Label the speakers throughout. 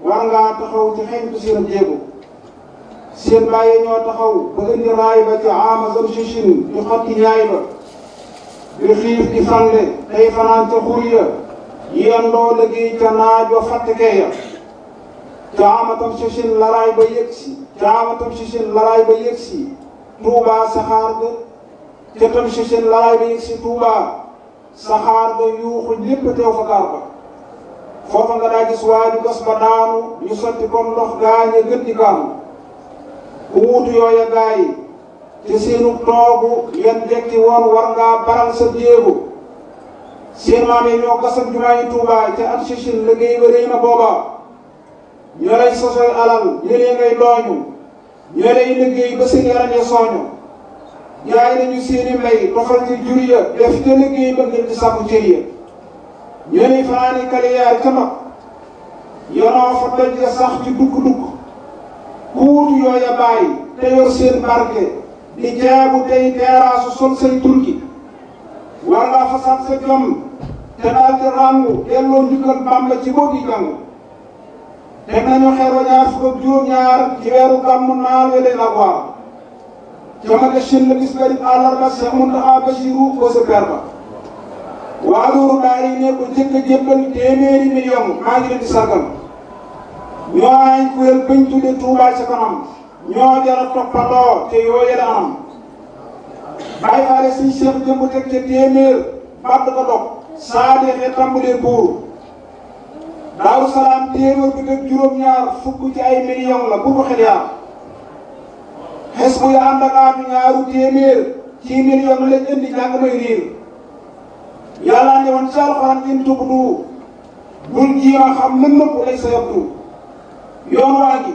Speaker 1: war ngaa taxaw ci xeñtu seen jéego seen bàyyi ñoo taxaw ba indi raay ba ci ama zamsichin di xotti ñaay ba di xiif di fande tey fanaan ca xur ya yendoo liggéey ca naaj wa fàttekee ya ca ama zamsichin laraay ba yëg si ca ama zamsichin laraay ba yëg si tuubaa saxaar ga ca zamsichin laraay ba yëg si tuubaa saxaar ga yuuxu lépp teew fa gaar ba foofa nga daa gis waa ju gas ba daanu ñu sotti kon ndox gaañe gën di kaanu ku wuutu yooya gaa yi te seenu toogu yan jekki woon war ngaa baral sa jéego seen maam yi ñoo gasam jumaa yi Tuubaa ca at sichin liggéey ba rëy na booba ñoo lay sosoy alal ñëlee ngay dooñu ñoo lay liggéey ba seen yaram ya sooñu jaay nañu seeni mbay tofal ci jur ya def te liggéey ba ngir di sàkku cër ya ñoo lay fanaani kaliyaar ca mag yonoo fa doj ya sax ci dukk-dukk ku wutu yooya bàyyi te yor seen barke di jaabu tey teeraasu sol say turki war ngaa fasaat sa jom te daal di ràngu delloo njukkal Bàmba ci boo di jàng teg nañu xeer wa ñaar fukk ak juróom-ñaar ci weeru gàmmu naal wele la waar ca maga shin la bis garib àllarba Seex Muntaxa Basiru ko sa per ba waa loolu daal yi ne ko njëkk a jébbal téeméeri million maa ngi leen di sargal ñoo ay kuréel bañ tudde Touba ca kanam ñoo jara toppandoo te yooye la anam bàyyi faale suñ seex jëmb teg ca téeméer bàtt ko dog saa deexee tàmbalee buur daaru salaam téeméer bi teg juróom-ñaar fukk ci ay million la bu ko xel yaar xes bu ya ànd ak aatu ñaaru téeméer ci million lañ indi jàng may riir yàlla ne woon ci alxuraan in tubdu bul jiima xam lën nëpp lay sa yabdu yoon waa gi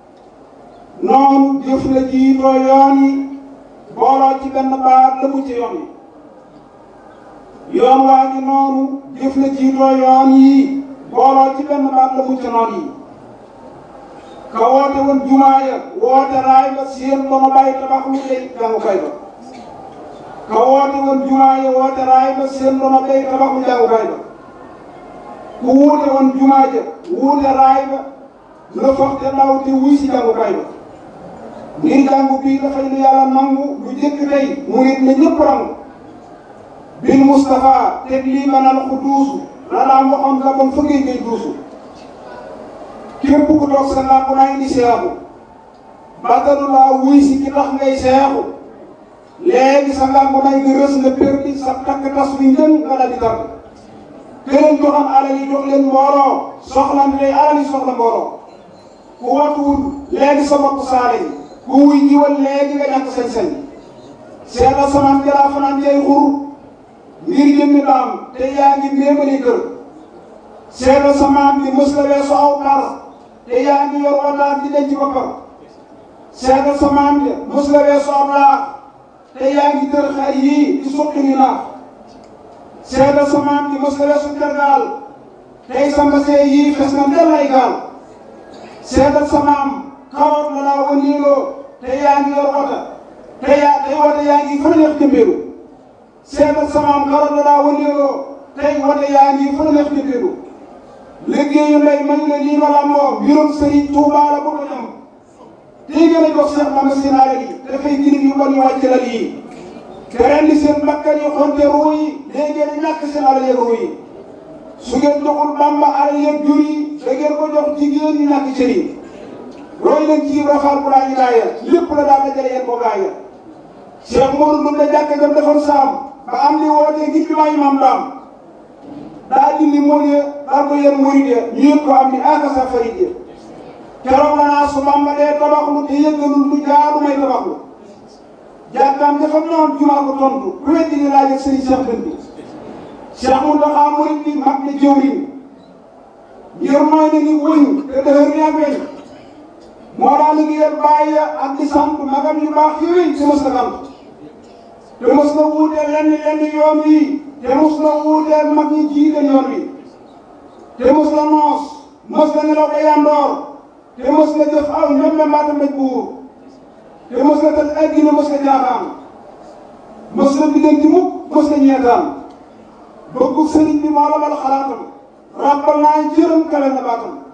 Speaker 1: noonu jëf la jiitoo yoon yi booloo ci benn baat la mu ci yoon yi yoon waa gi noonu jëf la jiitoo yoon yi booloo ci benn baat la mu ci noon yi ka woote woon jumaa ya woote raay ba seen dono bàyyi tabax lu lay jàngukaay ba ka woote woon jumaa ya woote raay ba seen dono bàyyi tabax lu jàngukaay ba ku wuute woon jumaa ja wuute raay ba la foog te ndaw te wuy si jàngukaay ba ngir jàngu bii dafay lu yàlla nangu lu jëkk tey mu nit na ñëpp rangu bil Moustapha teg lii manal ku duusu la daan waxoon la bon fëggee ngay duusu képp ku toog sa làmp naa indi seexu bàttalu laa wuy si ki tax ngay seexu léegi sa làmp nay nga rës nga perdi sa takk tas wi njën nga daal di tàgg këleen joxam alal yi jox leen mbooloo soxla tey alal yi soxla mbooloo ku watuwul léegi sa bopp saale yi ku wuy jiwal léegi nga ñàkk sañ-sañ seetal samaan jalaa fanaan jay xur ngir jëmmi daam te yaa ngi méemali kër seetal samaan bi mës la weesu aw par te yaa ngi yor wataat di denc boppam seetal samaan bi mës la weesu aw laax te yaa ngi tër xar yii di suqi ni naax seetal samaan bi mës la weesu tergaal tey sa mbasee yii fes na ndel ay gaal seetal sa maam kawoot la laa wëndeeloo te yaa ngi yor wota te yaa tey wota yaa ngi fa neex jëmbeelu seetal sa maam kawoot la laa wëndeeloo tey wota yaa ngi fa neex jëmbeelu liggéeyu ndey man la lii ma lamboo mbirum Sëriñ Tuubaa la bëgg a ñam tey gën a jox Seex Bamba seen alal yi dafay girim yu bon yu wàcc la lii te rendi seen bakkan yi xonte ruu yi léegi ngeen ñàkk seen alal yeeg ruu yi su ngeen joxul Bamba alal yeeg jur yi da ngeen ko jox jigéen ñi ñàkk cër yi roy leen ci rafaal bu laa ilaaya lépp la daal dajale yéen ko gaaya Cheikh Modou Ndour la jàkka jam defoon saam ba am li wootee ngir jumaa yi maam daam daa dindi mool ya dar ko yéen murid ya ñu yëg ko am ni aka sa farid ya keroog la naa su Bamba dee tabaxlu te yëgalul lu jaadu may tabaxlu jàkkaam dafa noon jumaa ko tontu ku weddi ni laaj ak sëriñ Cheikh Dënd bi Cheikh Mountakha murid bi mag na jëwriñ ngir mooy na ni wëñ te dëhër ni ak weñ moo daa liggéeyal bàyyi ya ak di sant magam yu baax yooyu te mos na sant te mos na wuuteel lenn lenn yoon wi te mos na wuuteel mag ñi jiite yoon wi te mos na noos mos na nelaw ba yandoor te mos na jëf aw ñoom mbaata mbéj buur te mos na tëj ay gine mos na jaaxaan mos na biddanti mukk mos na ñeetaan bëggu sëriñ bi moo la bal xalaatam ràbbal naa jërëm kale na baatam